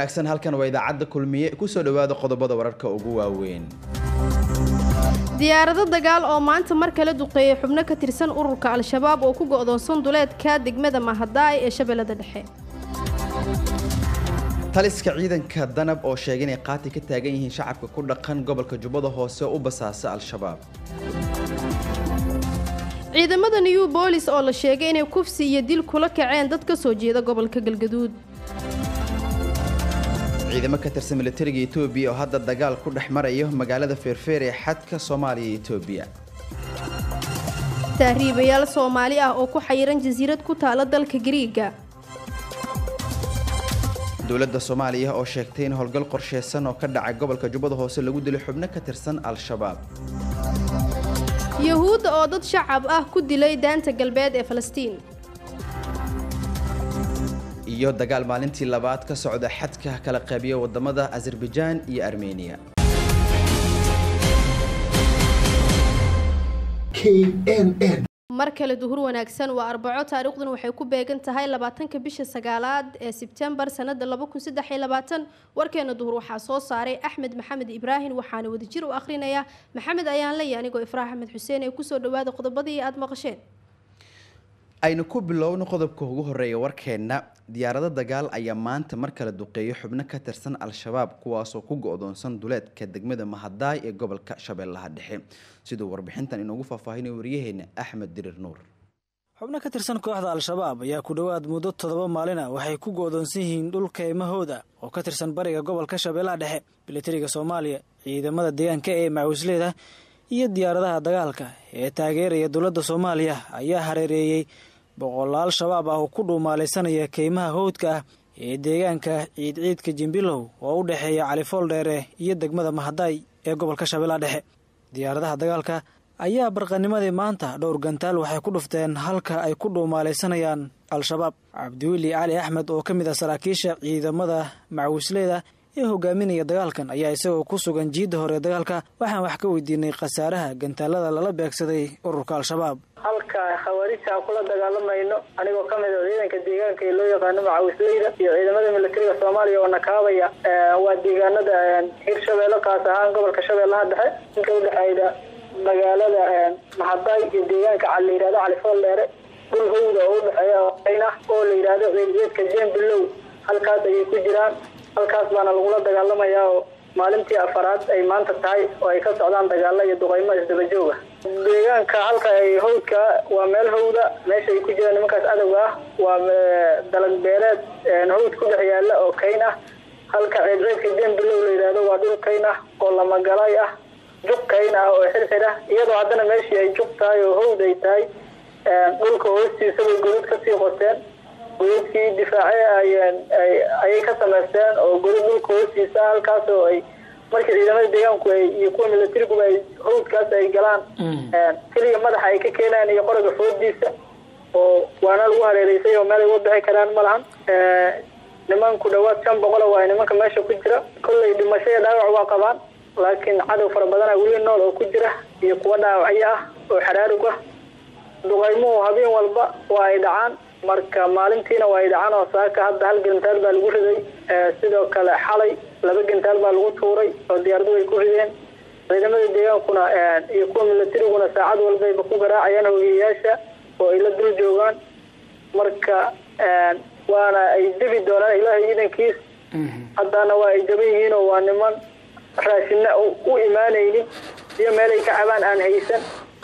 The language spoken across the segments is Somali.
wanaagsan halkan waa idaacadda kulmiye kusoo dhowaada qodobada wararka ugu waaweyn diyaarado dagaal oo maanta mar kale duqeeyay xubno ka tirsan ururka al-shabaab oo ku go'doonsan duleedka degmada mahadaay ee shabeellada dhexe taliska ciidanka danab oo sheegay inay qaati ka taagan yihiin shacabka ku dhaqan gobolka jubbada hoose u basaasa al-shabaab ciidamada new boolis oo la sheegay inay kufsi iyo dil kula kaceen dad ka soo jeeda gobolka galgaduud ciidamo ka tirsan militariga etoobiya oo hadda dagaal ku dhex marayo magaalada feerfeer ee xadka soomaaliya iyo etoobiya tahriibayaal soomaali ah oo ku xayiran jasiirad ku taala dalka gariiga dowladda soomaaliya oo sheegtay in howlgal qorsheysan oo ka dhacay gobolka jubbada hoose lagu dilay xubno ka tirsan al-shabaab yuhuudda oo dad shacab ah ku dilay daanta galbeed ee falastiin iyo dagaal maalintii labaad ka socda xadka kala qeybiya wadamada azerbaijaan iyo armeniya mar kale duhur wanaagsan waa arbaco taariikhdan waxay ku beegan tahay labaatanka bisha sagaalaad ee sebtembar sanada laba kun saddex iyo labaatan warkeena duhur waxaa soo saaray axmed maxamed ibraahim waxaana wadajir u akhrinayaa maxamed ayaan laya anigoo ifraax axmed xuseen ee kusoo dhawaada qodobadii aada maqasheen aynu ku bilowno qodobka ugu horeeya warkeenna diyaarado dagaal ayaa maanta mar kale duqeeyo xubno ka tirsan al-shabaab kuwaasoo ku go-doonsan duleedka degmada mahadaay ee gobolka shabeellaha dhexe siduu warbixintan inoogu faahfaahinay waryaheena axmed dirir nuur xubno ka tirsan kooxda al-shabaab ayaa ku dhowaad muddo toddoba maalina waxay ku go-doonsan yihiin dhul keymahooda oo ka tirsan bariga gobolka shabeellaha dhexe militariga soomaaliya ciidamada deegaanka ee macawisleeda iyo diyaaradaha dagaalka ee taageeraya dowladda soomaaliya ayaa hareereeyey boqolaal shabaab ah oo ku dhuumaalaysanaya keymaha howdka ah ee deegaanka ciidciidka jimbilow oo u dhexeeya califool dheere iyo degmada mahadaay ee gobolka shabeellaha dhexe diyaaradaha dagaalka ayaa barqanimadii maanta dhowr gantaal waxay ku dhufteen halka ay ku dhuumaalaysanayaan al-shabaab cabdiweli cali axmed oo ka mid ah saraakiisha ciidamada macawisleyda ee hogaaminaya dagaalkan ayaa isagoo ku sugan jiidda hore dagaalka waxaan wax ka weydiinay khasaaraha gantaalada lala beegsaday ururka al-shabaab halka khawaarijta aan kula dagaalamayno anigoo ka mid a ciidanka deegaanka ee loo yaqaano macawisleyda iyo ciidamada militariga soomaaliya oo nakaabaya waa deegaanada hirshabeelle kaas ahaan gobolka shabeellaha dhexe inka udhexeyda magaalada mahadaay iyo deegaanka la yihahdo califool dheere dhul howda oo udhexeeya ah oo la yidhaahdo ciidciidka jembilow halkaas ayay ku jiraan halkaas baana lagula dagaalamayaa oo maalintii afaraad ay maanta tahay oo ay ka socdaan dagaalo iyo duqeymo isdabajooga deegaanka halka ay hawdka waa meel hawda meesha ay ku jiraan nimankaas cadowga ah waa dalag beereed hawd ku dhex yaala oo kayn ah halka ciidciidka jembilow la yidhaahdo waa dhul kayn ah oo lamagalay ah juq kayn ah oo xirxir ah iyadoo haddana meeshii ay juq tahay oo hawd ay tahay dhulka hoostiisa bay godad kasii qoteen godadkii difaace ayay ka samaysteen oo godad dhulka hoostiisa halkaas oo ay markii ciidamada deegaanku iyo kuwa milatariguba ay hawdkaas ay galaan keliya madaxa ay ka keenayan iyo qoroga foodiisa oo waana lagu hareereysay oo meel ay uga bixi karaan ma lahan nimanku dhawaad shan boqola waa nimanka meesha ku jira kollay dhimasho iyo dhaawac waa qabaan laakiin cadow fara badana weli nool oo ku jira iyo kuwa dhaawacyo ah oo xaraarug ah duqaymuhu habeen walba waa ay dhacaan marka maalintiina waa ay dhacaan oo saaka hadda hal gantaal baa lagu riday sidoo kale xalay laba gantaal baa lagu tuuray oo diyaaradu ay ku rideen ciidamada deegaankuna iyo kuwa milatariguna saacad walbayba ku garaacayaan hogeyayaasha oo ay la dul joogaan marka waana ay debi doonaan ilaahay ciidankiis haddana waa ay jaban yihiin oo waa niman raashina u imaanaynin iyo meel ay ka cabaan aan haysan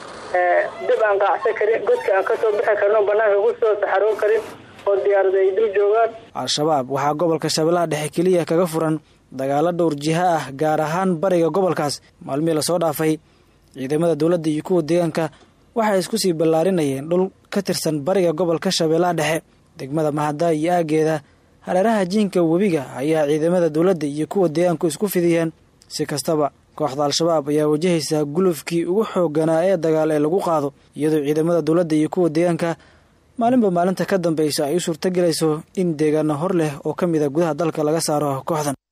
dib aan qaacsan karin godka aan kasoo bixi karin oo banaanka kusoo saxaroo karin oo diyaarada ay dul joogaan al-shabaab waxaa gobolka shabeellaha dhexe keliya kaga furan dagaalo dhowr jiha ah gaar ahaan bariga gobolkaas maalmihii lasoo dhaafay ciidamada dowladda iyo kuwa deegaanka waxay isku sii ballaarinayeen dhul ka tirsan bariga gobolka shabeellaha dhexe degmada mahadaay iyo aageeda hareeraha jiinka webiga ayaa ciidamada dowladda iyo kuwa deegaanku isku fidiyeen si kastaba kooxda al-shabaab ayaa wajahaysa gulufkii ugu xoogganaa ee dagaal ee lagu qaado iyadoo ciidamada dowladda iyo kuwa deegaanka maalinba maalinta ka dambeysa ay u suurtagelayso in deegaano hor leh oo ka mid a gudaha dalka laga saaro kooxdan